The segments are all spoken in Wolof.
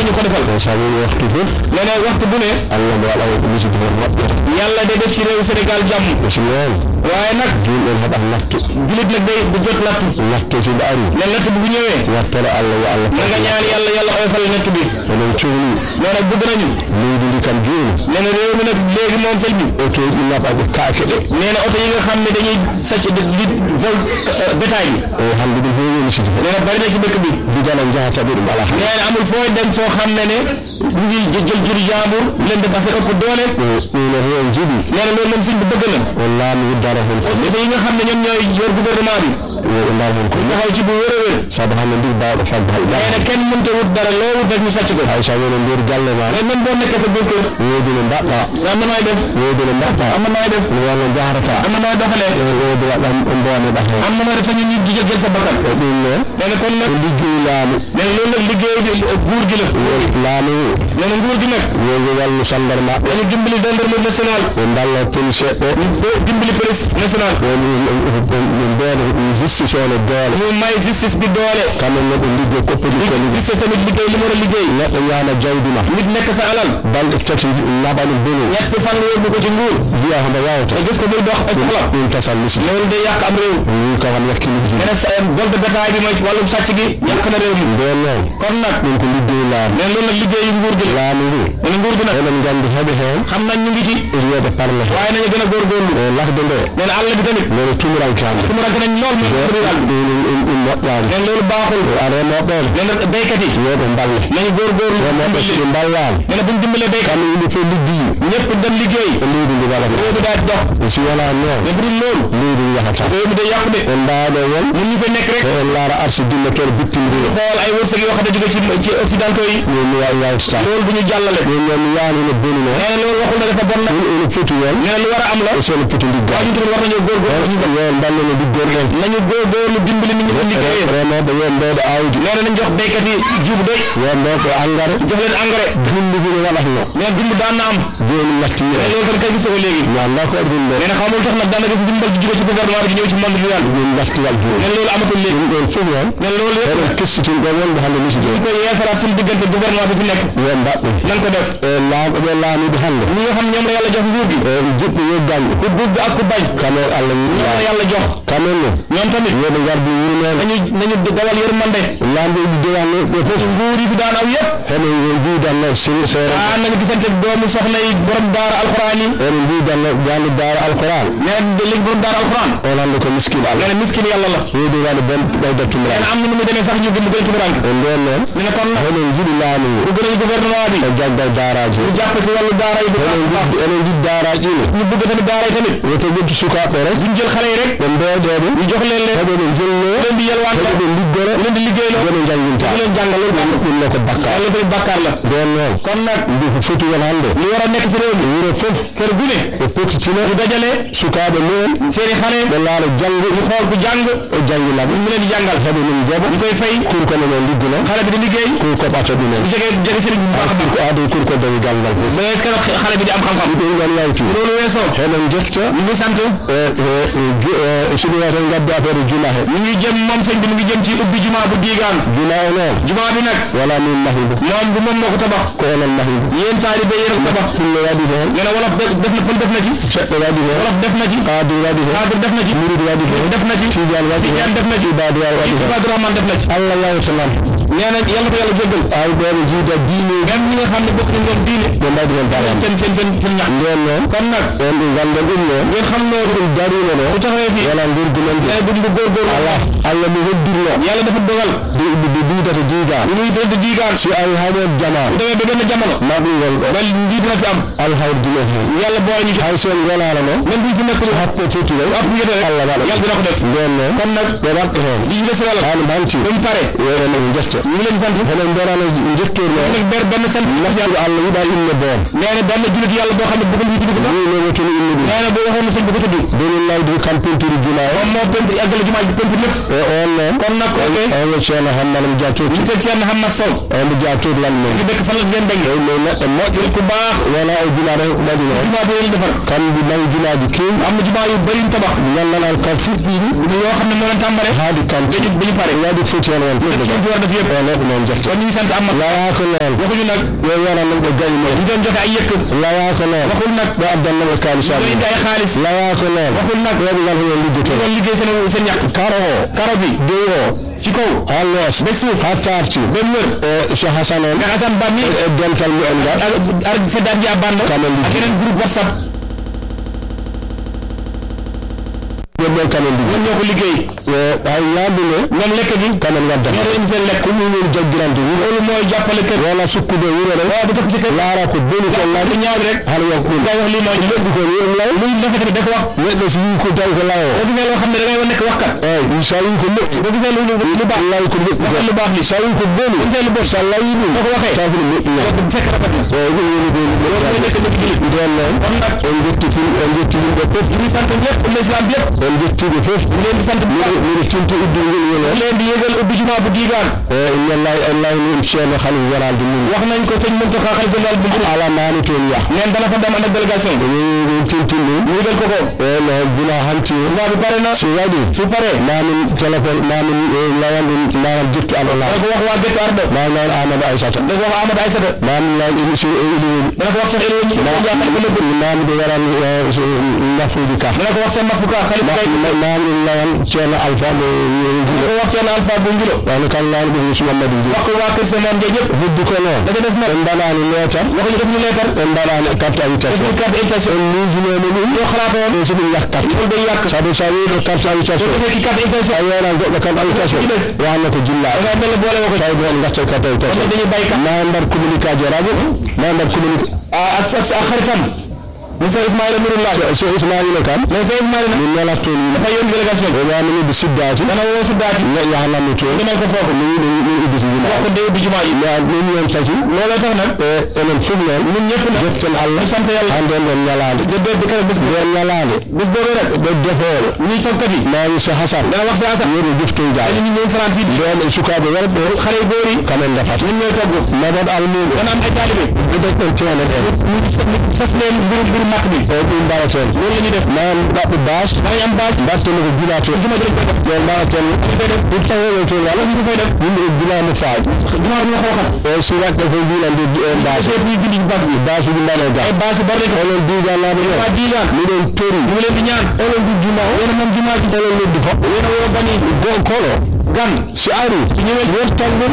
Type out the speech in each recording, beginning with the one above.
ñu ko defal e sabu waxtu fof nee na waxtu bu ne allah mo waɗa ko musidɓe hen moƴƴere yàlla day def ci réew Sénégal jàmm e so noon waaye nag julɗon heɓat nattu julit nag day du jot nattu nattu so ɓe ari ne natt bi bu ñëwee wattoro allah yo allah na nga ñaan yàlla yàlla oyofal natt bi onon cohli nee na bëgg nañu leydi ndi kam jooni nee na réew mi nag léegi moom sëñ bi oto ji naɓaɓe kaake ɗe nee na oto yi nga xam ne dañuy sàcc di di vol bétail bi o hannde ɗum heewi musidɓe nee na bari na ci dëkk bi bidana jahataɓe ɗum ala han nee na amul fooy dem foo xam ne ne ñu ngi jë- jël juri jàmbur leen def affaire ëpp doole ɗino heewi jiɗi nee na loolu moom sëñ bi bëgg na o laamu wuddara hen ko oto yi nga xam ne ñoom ñooy yor gouvernement bi yo ndar hen ko taxaw ci bu wér a wér saabu hannde ndir bawɗo fadde hay nee na kenn mënta wut dara loo wut rek ñu sàcc ko hay sa woni nder galle ma mais même boo nekkee sa biir kër woodi no mbaɗɗa am na nooy def woodi no mbaɗɗa am na nooy def no wonno jahrata am na nooy doxalee e woodi waɗa mboneɗa hen am na nooy def sañu ñu jël jël sa bakkan e ɗum noon nee na kon nag ko liggoyi laamu nee na loolu nag liggéey bi nguur gi la laamu nee na nguur gi nag wogi wallu sandar maɓɓe dañu dimbali gendarmerie nationale ɓe dalla police ɓe ñu bo- dimbali police nationale woni ɓe mbeɗa justice one doole ñu may justice bi doole kamɓe ne ɓe liggo koppaji ko liggo justice tamit liggéey li mu war a liggéey neɗɗo ñaama jawdi ma nit nekk sa alal balɗe tati naɓa ɗum bonu ñetti fan nga yóbbu ko ci nguur wiya homo wawata te gis ko muy dox ay soxla ɗum tasal musidɗo loolu day yàq am réew wi ko kam yakkiliji nee na sa vol de bétail bi mooy ci wàllum sàcc gi yàq na réew mi nden noon kon nag ɗum ko liggoyi laamu nee na loolu nag liggéeyu nguur gi la laamu ngu nee na nguur gi nag eɗen gandi heɓe hen xam nañ ñu ngi ci wiyede parle hen waaye nañu gën a góorgóorlu e lakde nde nee na àll bi tamit nene tumurankande su mu ràgg nañ lool mooy rural bi ɗum moƴƴani nee na loolu baaxul a remoɓeɓe nee na béykat yi yoɓe balle nañu góorgóorlu remoɓe dimbali soɓe ballama nee na bu ñu dimbalee béykat kamɓe yimɓe fof liggiyi ñëpp dem liggéey e leydi ndi waɗata réew mi daal di dox si wona noon mais bu dul loolu leydi ndi yahata réew mi day yàqu de en mbawɗo won ñun ñu fa nekk rek e en laara arsi dimmatore bittimdiro xool ay wërsëg yoo xam ne jóge ci ci occidentaux yi ɗum mi wawi yawtata loolu bu ñu jàllale ɗum noon mi yaani no boni noon nee na loolu waxul ne dafa bon nag ɗum ene foti won nee na lu war a am la e sono foti ligga waaye ñun tamit war nañoo góorgóorlu suñu bopp yo ballene liggorɗen nañu góorgóorlu dimbali nit ñi ko liggéeyee remoɓe yo mbewɗo awdi nee na nañ jox béykat yi jiw bu doy yo mbewɗo engrais jox leen engrais dundugu no waɗatno nee na dund daan na am joni natti mais loolu kan kay gis nga ko léegi mi anda ko ɗum ɗo nee na xamul tax nag daan na gis ndimbal di jóge ci gouvernement bi di ñëw ci monde rural bi ɗum naftiwal joni nee na loolu amatul léegi ɗum ɗon fof noon nee na loolu yëpp eɗen kessitinɗo wonɓe hannde musidɗo ñu koy yeesalaat suñu diggante gouvernement bi fi nekk yo mbaɗɗum nan ko def e laaɓe ɓe laamiɓe hannde ñi nga xam ñoom la yàlla jox nguur gi e jiɗɓe yo gañɓe ku bëgg ak ku bañ kamen allah ñoom la yiɗa yàlla jox kamen no ñoom tamit yoɓe gardi wuro meɗen nañu nañu dawal yërmande laamɓe ɗi dewanno ɓe fof nguur yi fi daan aw yëpp heɓe mbidanno siri seere daan nañu gisante doomu soxna yi borom daara alxuraan yi ene mbidanno jande daara alquran nee na léegi borom daara alxuraan on hannde ko miskine nee allah na miskin yàlla la weedi waɗa bon ɓeyda nee tumran na am na nu muy demee sax ñu gën gën a tumuranke e nden noon nee na kon nag eɗen jiɗi laamu ngu bu gën a gouvernement bi e jaggal daaraji ñu jàpp ci wàllu daara yi bu baax a baax eɗen jiɗi daaraji ne ñu bëgg tamit daara yi tamit woto ƴettu sukaɓe rek duñ jël xale yi rek ɓe mbeeɗeɓe ñu jox leen leen heɓe ɓe jello leen di yelwaan heɓe ɓe liggore leen di liggéeyloo yoɓe janginta ñu leen jàngal loolu baax ɗum ne ko bakka yàlla tamit bàkkaar la nden noon kon nag mbi ko foti won hannde li war a nekk ci réew mi wuro fof kër gu ne ɓe pottitina ñu dajale sukaɓe mumen seeni xale ɓe laala janggo ñu xool ku jàng e janginaɓe ñu leen di jàngal heɓe min jooɓa ñu koy fay kurkono men ligguno xale bi di liggéey ko koɓata ɗumen bu jege jege sëriñ bi bu baax a baax ko aadi kurko dañi galngal fof ba est-ce que xale bi di am xam-xam ɗum ɗon yawti loolu weesoo heɗen jetta ñu ngi sant soɗum waten gaddu affaire juma he ñu ngi jëm moom sëñ bi mu ngi jëm ci ubbi juma bu diigaan juma o noon juma bi nag wala min mahibu moom bu moom moo ko tabax ko onon mahibu yéen taalibe yéen a ko tabax fullo waɗi toon nee na wolof def def na pël def na ci seɗɗo waɗi toon wolof def na ci kaadu waɗi toon kaadir def na ci murid waɗi toon def na ci tidiane waɗi tijaan def na ci ibadu waɗi toon Ibadu Rahman def na ci allah yawtanan nee na yàlla ko yàlla jéggal awɗoɓe jiida diine même ñi nga xam ne bokk nañ ñoom diine ɓe mbaɗi hen baram seen seen seen seen ñax nden noon kon nag on ɗum ganden ɗum noon ngeen xam ne ɗum darino ɗo bu taxawee fii wona gurgumen ɗum nee bu ñu góorgóorlu ala allah mi hoddirno yàlla dafa dogal ɗi duudata diiga ñu muy doon di diigaan si awi haɗen jama bu demee ba benn jamono ma ɗum won ɗo ba njiit na fi am alhawr dumen hen yàlla boole ñu ci hay sen gonala noon même bu ñu fi nekkul happo foti way ab ñu rek allah waɗa yàlla dina ko def nden noon kon nag ɓe waɗɗo hen di ñu des wàll hano banti ba mu pare enen jetta ñu ngi leen sant enen mberano jettorno nag ber benn sant naftuɗo allah yiɗa inne boon nee na benn julit yàlla boo xam ne bëggul ñu tudd ko sax ni wotoni inne ɗum nee na boo waxoon na sëñ bi ko tudd benin laydi kam pentiri juma o moom moo pent àggale jumaa ji pent lépp e on noon kon nag ok on wo ceerno hammana mo jatoti ñu ko Thierno Hamad Sow on mo jatoti lan men ñu dëkk fan la ngeen bañ e mais neɗɗo moƴƴo ku baax wona o juma ɗo waɗi noon jumaa bi leen defar kamɓe nayi jumaji kewi am na jumaa yu bëri ñu tabax gandanal kam fuɗɗiɗi yoo xam ne moo leen tàmbale haadi kanti dañu bi ñu pare waɗi foti hen won def ci fi war a def yëpp yëpp o neɗɗo noon jette kon ñu ngi sant Amath laya ko noon waxuñu nag yo waranno ɓe gayi ñu mumen doon joxe ay yëkk laya ko noon waxul nag ɓe addannoɓe ñu kalisaɓe doon indi ay xaalis laya ko noon waxul nag ɓeɓe ngal hono ñu liggoto doon liggéey seen seen ñàkk karo o karo bi dow o ci kaw ha loos ba suuf ha tarti ba mu wër e so hasan on nga Assane Ba mi e dental mumen ngal ar feddaat ji a bando Kamen ak liggéey. yeneen groupe WhatsApp ɓeɓen kamen liggo ñoom ñoo ko liggéey hay yaduno ñoom lekk gi kamen gaddata ñoo doon indi seen lekk ko mumen jaggirande wuro loolu mooy jàppale kër wona sukkude wuro re waaw bu topp ci kër laara ko boni ko lu laari ñaaw rek hano wonko ɗum nga wax lii mooy leɗɗi ko wiɗum law luy dafa tamit da ko wax neɗɗo so yii ko tawi ko law o boo gisee loo xam ne da ngay nekk waxkat eyi so wi ko moƴƴi boo gisee lu lu baax law ko moƴƴi waxal lu baax li so wi ko boni boo gisee lu bon so lawi ɗum boo ko waxee taw ko ɗum moƴƴi loolu bu fekk rafet na eyi ɗum woni ko loolu mooy nekk nit julit nden noon kon nag on jetti ful on jetti yimɓe fof ñu ngi sant ñëpp umma islam bi yëpp on jettiɓe fof ñu leen di sant bu baax miɗo tinta uddol ngol woni ñu on leen di yëgal ubbi jumaa bu diigaan e inna allahi allahi ni ceerno halif walade mum wax nañ ko sëñ Mountakha xalifa général bu Mouride ala nani toon yah neen dana fa dem ànd ak délégation bi min tintin ɗum ñu yëgal ko ko e no gila hanti jumaa bi pare na so waɗi su paree mamin téléphone mamin layan ɗum manam jettu alɗo dana laa ko wax waa Gétt Ardo ma nan amadou aissata dana ko wax Amadou Aïssata mamin lan émission ilini dana ko wax Cheikh Eliou ñu jaaxal ko nëbb mamude waran nafuji ka dana ko wax seen mafuka xalifa kay mamin layan ceerno alpha mo dana ko wax seen alpha bu ngilo wano kan laani ɗum yusu mamadou ndi wax ko waa kër Semane Ndiaye ñëpp heddi ko noon dafa des nag en mbaɗani leetar waxuñu def ñu leetar en mbaɗani carte def invitation ñu carte invitation en miijinono ɗum ñoo xalaatoon e so ɗum yah carte loolu day yàq sabu sa wiɗo carte invitation soo defee ki carte invitation a wiyana goɗɗo carte invitation Ci des. wanno ko jilla da ngay mel ne boole woo ko tawi ɗo en gatta carte kon invitation nag dañuy bàyyi kat ma mbaɗ communiqué radio ma mbaɗ communiqué ah ak ak ak xaritam monsieur Ismaïla Nouroullah so ismaila kam mais Sey Ismaïla nag min nelat toon yimɓe dafa yónni délégation o waminiɓe siddati dana woo su daati yahanammi toon demal ko foofu mi wiɗo min udditi wax yimɓe ko day ubbi jumaa yi mais ɗum yon taki looloo tax nag e enen fof noon ñun ñëpp nag jetten allah ñu sant yàlla hande ɗon ñalade de de de kala bés bu ɗon ñalade bés boobu rek ɓe defoɓe ñuy toggkat yi mami so hasan dana wax si asa yeru joftoydade dañu ñu ñëw faran fii nden e sukaɓe werɓe xale yu góor yi kamen defata ñun ñooy togg mabat almuɗo dana am ay taalibe ɓe deɗɗon tenet en ñu sas leen mbiru mbiru matt bi o ɗum mbaɗaten loolu la ñuy def man ɗaɓɓe bas danañ am base mbatteno ko gila to juma ji lañ koy def ɗon mbaɗaten dañ koy def ɗum taweɓe toon wala ñu ko fay def yimɓe e gilamo faaji jumaa bi ñu xooxal e so waɗɗe ko gila nde bas seet ñuy bindi ci base bi basuji mbaɗe ga ay base yu bari lañ ko onon diganaɓe waa ɗon diigaan miɗon tori ñu ngi leen di ñaan onon du juma o yéen a moom jumaa ji onon noddi hoɓɓe yéen a woo bani go kono gan si ari su ñëwee wertan ɗum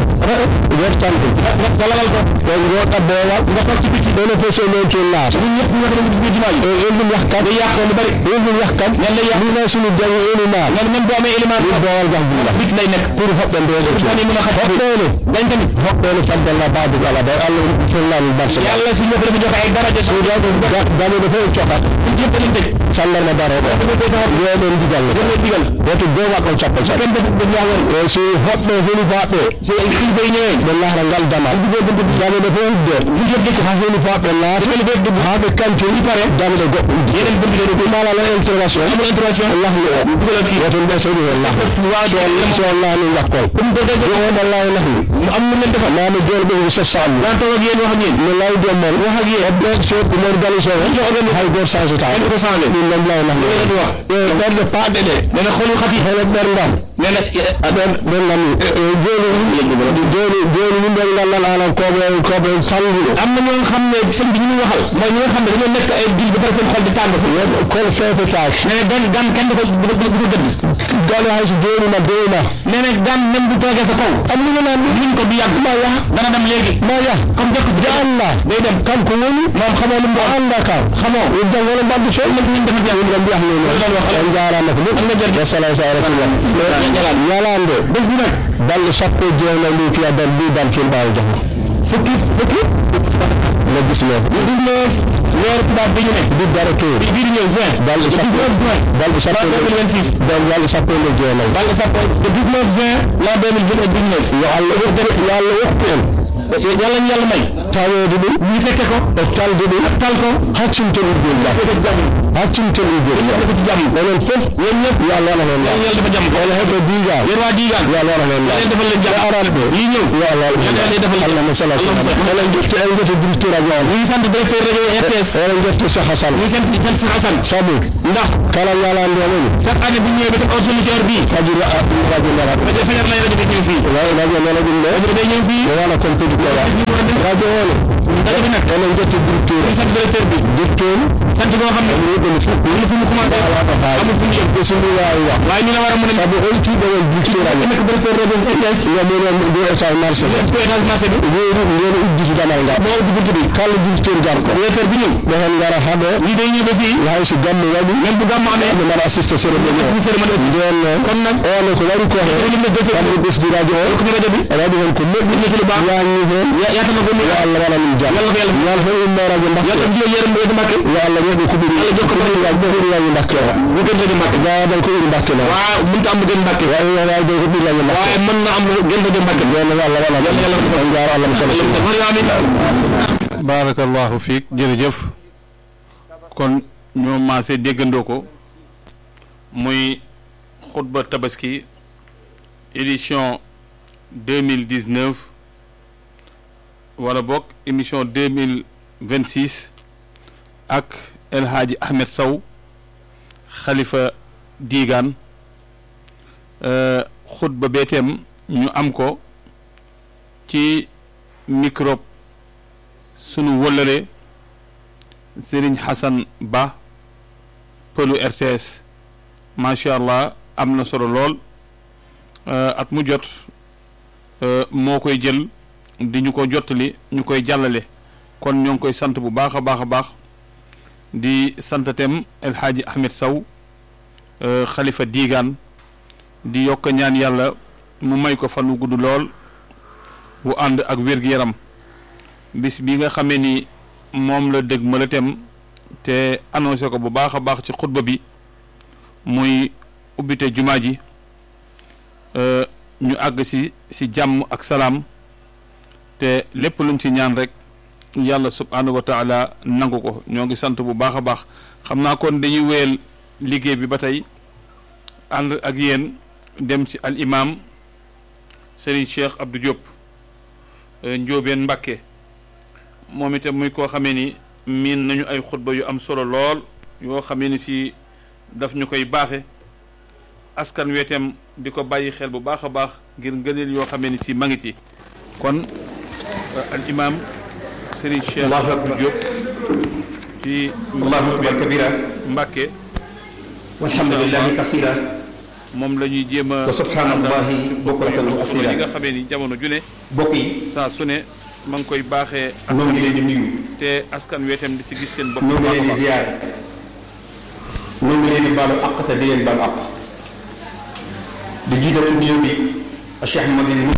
wertan ɗum nga lalal ko e goɗɗa boowal nga toog ci bitti ɗone fof so non toon laata ñun ñëpp ñu wax dañu gis biir jumaa ji e en ɗum yahkat day yàq lu bari en ɗum yahkat ñan lay yàq mina sini jangi eni maal ñan même boo amee élément ɗum boowal gah buula bitti lay nekk pour hoɓɓe ndeɗe to bani mun a xaj hoɓɓene dañ tamit hoɓɓene faddalla babou ala day allah fellani barsa yàlla si ñëpp dafa joxe ay daraja su dañede fof en cokat ñëpp dañu tëj sallarma daroɗo dafa koy taxaw weɗen digalle dañ leen digal woto boowal ɗon cappa cap kenn def dañ yaa war e so hoɓɓe helifaɓe so kilifa yi ñëwee ɓe lahra ngal damal dameɗe fof udde ha helifaɓe laata ha ɓe kanti pare dameɗe goɗɗo udde yeneen bunt yi ɗum alala intervention amul intervention lahni o dugalal kii woto ɓe soɗi hen lahni waa so lahni gakkol comme ko dese yo oɗon lawi lahni mu am lu leen defal mami joni ɓe so sallu daan toog ak yéen wax ak yéen no lawdi o mon wax ak yéen hoɓɓe so ɗumon galis o hay goto changé ta dañ ko changé ɗum noon lawi lahni loolu la di wax e ɓerde paɗɗe ɗe nee na xolu xat yi hono ɓerdam nee na aɗon ɓen nani joni joni joni yimɓe gandal alan koɓe koɓe salluɗo am na ñoo xam ne sëñ bi ñu muy waxal mooy ñi nga xam ne dañoo nekk ay dil ba pare seen xol di tàng fu kono fefetaki nee na gan gan kenn du ko du ko du ko gëdd gale hay so joonima doyma nee na gan même bu toogee sa kaw am lu nga naan luñ ko du yàgg ma yax dana dem léegi ma yah comme jokk fi anda day dem kanko woni moom xamoo lu mu o anda kam xamoo jangono mbaddu so ëllëg ñu defal jàng ɗum mbiyat loolu noon wax on jarama ko am na ɗum jërëjëf wassalam sa rasulillah ñalaan ñalande bés bi nag balɗe sappo e jeenayi ndi fiya dal mbi dal fil ɓawi jahma fukki fukki le 19 le 19 weeru tubaab bi ñu ne bi dara to bi bii di ñëw juin balɗe le sappo 19 juin balɗe sappo l'an 2026 dal balɗe sappo e nde jeenayi Balla Sappo le 19 juin l'an 2019 yo allah wokku yo allah wokku en yàlla ñu yàlla may taweede ɗum ñu fekke ko e talde ɗum ak tal ko haccinte ɗum joni jam ko jàmm haccinte ɗum joni jam ko ci jàmm onon fof yéen ñëpp yo allah waɗa hen yàlla laam yàlla dafa jàmm wala heɓe diigal yéen waa diigaan yo allah waɗa hen laam yàlla defal leen e jàmm aranɓe lii ñëw yo allah waɗa hen yàlla laam defal leen allahma sala Allahumma salli. onon jetti en jetti directeur radio on ñu ngi sant directeur rajo RTS onon jetti Cheikh Hassane ñu ngi sant sant Cheikh Hassane sabu ndax kala ñalande woni chaque année bu ñëwee ba teg heure suñu ci heure bii fajiri radio nara fajar fajar lay rajo bi ñëw fii radio nana ɗum ɗo rajo bi day ñëw fii o wala kon kadi kowa ñu war a def radio one rajo bi nag onon jetti directeur ñu sant directeur bi directeur sant boo xam ne yiɓene fof amul fu mu commencé amul fu mu yem ɓe somi wawi wa waaye ñu la war a mën a saabu oltiɓe won directeur amen nekk directeur rajo RTS yaminen nde état marché ñu ko étage marché bi weeri nden udditi damal ngal moo ubbi buntu bi kala directeur garko directeur bi ñëw ɓe hen gara haɗo ñii day ñëw ba fii hay so gamme waɗi même bu gàmmu amee ɓe mbaɗa assiste cérémonie o ñu cérémonie bi nden noon kon nag one ko waɗi ko hen ñu lim ne directeur kamɓe ɓesdi radio o ko rajo bi waɗi hen ko moƴƴi ñu ci lu baax yanni hen yaata na ko ni yo allah waɗa ɗum jam yàlla ko yàlla ñal hen ummo radio yàlla mbakke ko jiyo yërëm do Mbàkke yo allah weɓe ko ɓuuri Yàlla jokko ko ɓuuri waji ɓuuri waji mbakke o bu gën rajo Mbàkke gawadan ko ɓuuri mbakke noon waaw mënut a am lu gën Mbàkke wawi wawde ko ɓuuri radio mbakke waaye mën na am lu gën rajo Mbàkke nden yo allah waɗa ɗum Yàlla ko on jaro allah mo sala amin barakallahu fiik jërëjëf kon ñoo maase déggandoo ko muy xutba tabaski édition 2019 wala bokk émission 2026 ak El Hadji Ahmed Sow xalifa diigaan euh, xutba beeteem ñu am ko ci microbe sunu wëllëre Serigne Hassan Ba pëlu RTS macha allah am na solo lool euh, at mu jot euh, moo koy jël di ñu ko jottali ñu koy jàllale kon ñoo ngi koy sant bu baax a baax a baax di santatem El Hadji Ahmed Sow euh, xalifa diigaan di yokk ñaan yàlla mu may ko fan wu gudd lool bu ànd ak wér-gu-yaram bis bi nga xamee ni moom la dëgg ma la tem te annoncé ko bu baax a baax ci xutba bi muy ubbite jumaa ji euh, ñu àgg si si jàmm ak salaam te lépp luñ ci ñaan rek yàlla subhanahu wa taala nangu ko ñoo ngi sant bu baax a baax xam naa kon dañuy wéyal liggéey bi ba tey ànd ak yéen dem ci al imam Serigne Cheikh Abdou Diop euh, Njóobeen Mbàkke moom itam muy koo xamee ni miin nañu ay xutba yu am solo lool yoo xamee ni si daf ñu koy baaxe askan weetem di ko bàyyi xel bu baax a baax ngir ngëneel yoo xamee ni si ma ngi ci kon al imam Serigne Cheikh Allahu Abdou akbar. Diop ci allahu akbar kabira Mbàkke walhamdulillahi kasira moom la ñuy jéem a wa subhanallahi bukratan wa asila yi nga xamee ni jamono ju ne mbokk yi saa su ne ma ngi koy baaxee noo askan ngi leen di nuyu te askan weetem di ci gis seen bopp noo bu ngi baax a leen di baax. ziyaar noo ngi leen di baalu àq te di leen baalu àq di jiital ci nuyoo bi Cheikh Mouhamadou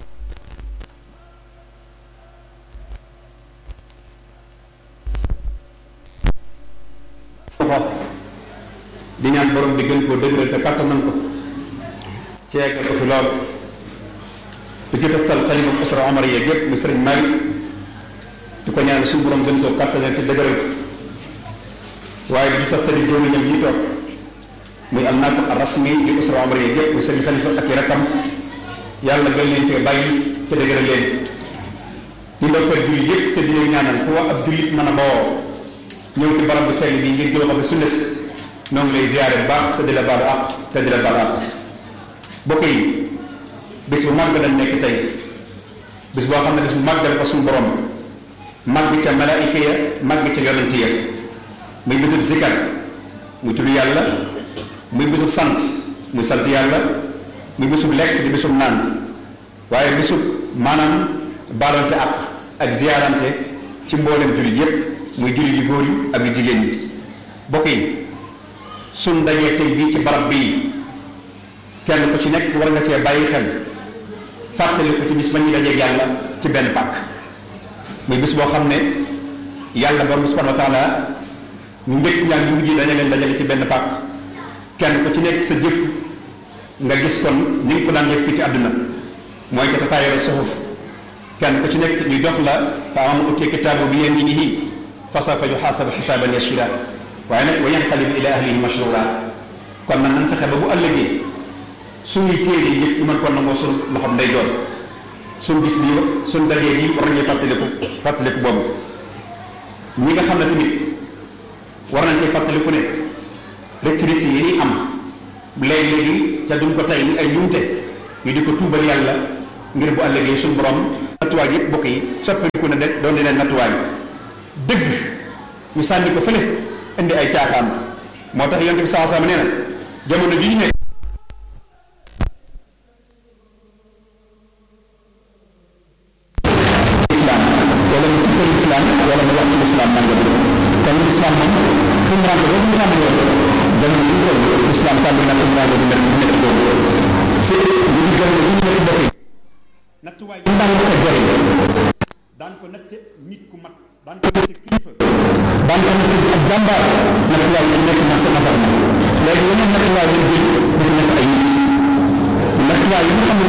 di ñaan borom bi gën koo dëgëral te kattanal ko ceegal ko fi lool di ci toftal xalifa usra omar yeeg yépp mu sëriñ Malick di ko ñaan suñu borom gën koo kattanal te dëgëral ko waaye di ci toftali doomi ñam yi toog muy al naatiq ar rasmi di usra omar yeeg yépp mu sëriñ xalifa ak i rakkam yàlla gën leen fee bàyyi te dëgëral leen di ndokkeel jullit yépp te di leen ñaanal fu ab jullit mën a bawoo ñëw ci barab bu sell bi ngir jël ko fi sunna si noo ngi lay ziyaare bu baax te di la baalu àq te di la baalu àq bokk yi bis bu màgg lañ nekk tey bis boo xam ne bis bu màgg la fa suñu borom màgg ca malaayika ya màgg ca yonent ya muy bisub zikar muy tudd yàlla muy bisub sant muy sant yàlla muy bisub lekk di bisub naan waaye bisub maanaam baalante àq ak ziyaarante ci mboolem jullit yépp muy jullit yu góor yi ak yu jigéen ñi bokk yi suñ dajee tey bii ci barab bii kenn ku ci nekk war nga cee bàyyi xel fàttali ko ci bis ba ñuy dajee yàlla ci benn pàkk muy bis boo xam ne yàlla borom subhanahu wa taala ñu njëkk ñaar ñu mujj daña leen dajale ci benn pàkk kenn ku ci nekk sa jëf nga gis kon ni nga ko daan def fii ci àdduna mooy ca tataayara suxuf kenn ku ci nekk ñu jox la fa am utiya kitaabu bi yaminihi fa sawfa yuxaasabu xisaaban yasira waaye nag wa yanqalibu ila ahlihi masrura kon nag nan fexe ba bu ëllëgee suñuy téere yi jëf ñu mën ko nangoo suñu loxoom nday doon suñu bis bi suñu dajee bi war nañu fàttaliku fàttaliku boobu ñi nga xam ne tamit war nañ koy fàttaliku ne rëcc rëcc yi ni am léegi-léegi ca duñ ko tey ni ay njuumte ñu di ko tuubal yàlla ngir bu ëllëgee suñu borom nattuwaay yëpp bokk yi soppaliku ne de doon di leen nattuwaay dëgg ñu sànni ko fële indi ay caaxaan moo tax yonent bi saa sama nee na jamono ji ñu nekk islam wala mu sikkal islam wala mu wax ci islam nangam kon islam moom tumurànke boobu ñu xamee woon jamono bi ñu toll islam tàmbali na tumurànke bu nekk bu nekk boobu fi ñu ngi gën ñu nekk bokk yi nattuwaay ñu daan ko jëriñ daan ko natt nit ku mat daan ko natt kilifa daan ko nekk ak jàmbaar nattuwaay yi nekk na sa nasar na léegi yeneen nattuwaay yi jël pour nekk ay nit nattuwaay yi nga xam ne